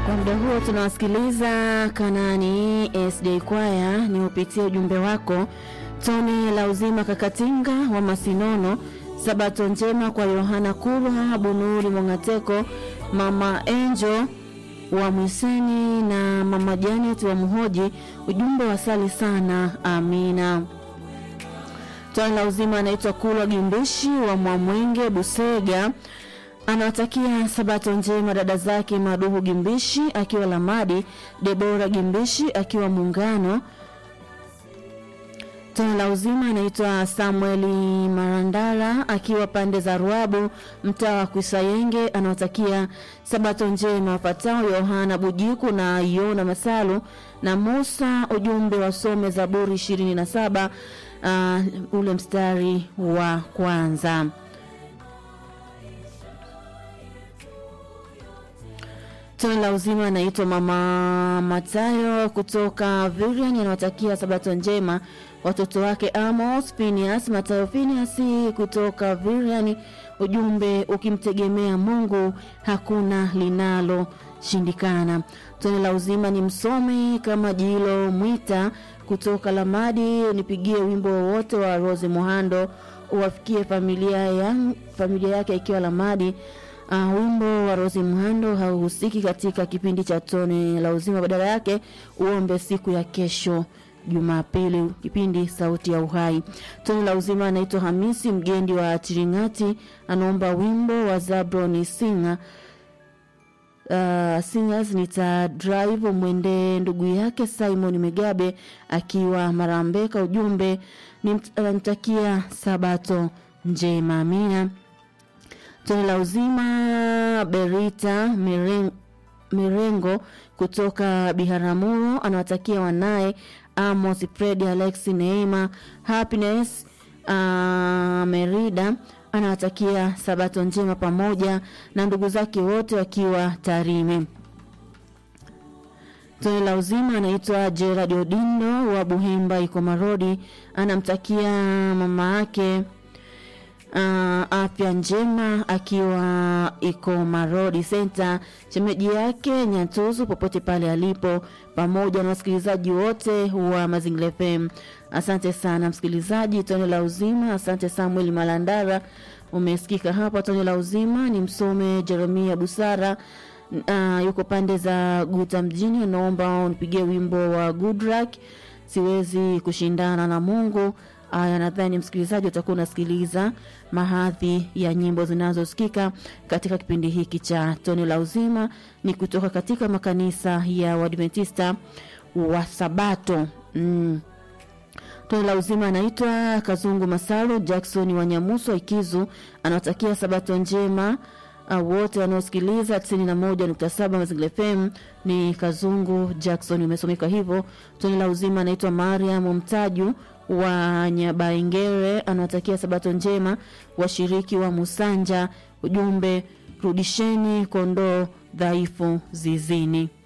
Kwa muda huo tunawasikiliza Kanani SD Kwaya, ni upitie ujumbe wako. Toni la uzima Kakatinga wa Masinono, Sabato njema kwa Yohana Kulwa, Bunuri Mongateko, Mama Enjo wa Mwiseni na Mama Janet wa Muhoji. Ujumbe wasali sana, amina. Toni la uzima anaitwa Kulwa Gimbishi wa Mwamwenge Busega anawatakia sabato njema dada zake Maduhu Gimbishi akiwa Lamadi, Debora Gimbishi akiwa Muungano. Tano la uzima anaitwa Samueli Marandara akiwa pande za Ruabu, mtaa wa Kwisayenge. Anawatakia sabato njema wapatao Yohana Bujiku na Yona Masalu na Musa. Ujumbe wasome Zaburi 27 uh, ule mstari wa kwanza. Tone la uzima anaitwa Mama Matayo kutoka Virian, anawatakia sabato njema watoto wake Amos Phineas Matayo Phineas kutoka Virian. Ujumbe, ukimtegemea Mungu hakuna linaloshindikana. Tone la uzima ni msomi kama Jilo Mwita kutoka Lamadi, nipigie wimbo wowote wa Rose Muhando uwafikie familia, ya, familia yake ikiwa Lamadi. Uh, wimbo wa Rosi Mhando hauhusiki katika kipindi cha tone la uzima, badala yake uombe siku ya kesho Jumapili, kipindi sauti ya uhai. Tone la uzima anaitwa Hamisi Mgendi wa Chiringati, anaomba wimbo wa Zabroni Singa uh, singers nita drive mwende ndugu yake Simon Megabe akiwa Marambeka. Ujumbe nimtakia sabato njema, amina. Tone la uzima Berita Mirengo, Mirengo kutoka Biharamulo anawatakia wanaye Amos Fredi Alexi Neema Happiness uh, Merida anawatakia sabato njema pamoja na ndugu zake wote wakiwa Tarime. Tone la uzima anaitwa Gerard Odindo wa Buhemba Ikomarodi anamtakia mama yake uh, afya njema akiwa iko Marodi Center, shemeji yake Nyantuzu popote pale alipo, pamoja na wasikilizaji wote wa Mazingira FM. Asante sana msikilizaji. Tone la uzima, asante Samuel Malandara, umesikika hapa. Tone la uzima ni msome Jeremia Busara uh, yuko pande za Guta mjini, naomba unipigie wimbo wa Goodluck, siwezi kushindana na Mungu. Aya, nadhani msikilizaji utakuwa unasikiliza mahadhi ya nyimbo zinazosikika katika kipindi hiki cha tone la uzima, ni kutoka katika makanisa ya Waadventista wa Sabato mm. Tone la uzima anaitwa Kazungu Masalu Jackson wa Nyamuso Ikizu, anawatakia sabato njema uh, wote wanaosikiliza 91.7 Mazingira FM. Ni Kazungu Jackson, umesomeka hivyo. Tone la uzima anaitwa Mariam Mtaju wa Nyabaingere anawatakia sabato njema washiriki wa Musanja. Ujumbe, rudisheni kondoo dhaifu zizini.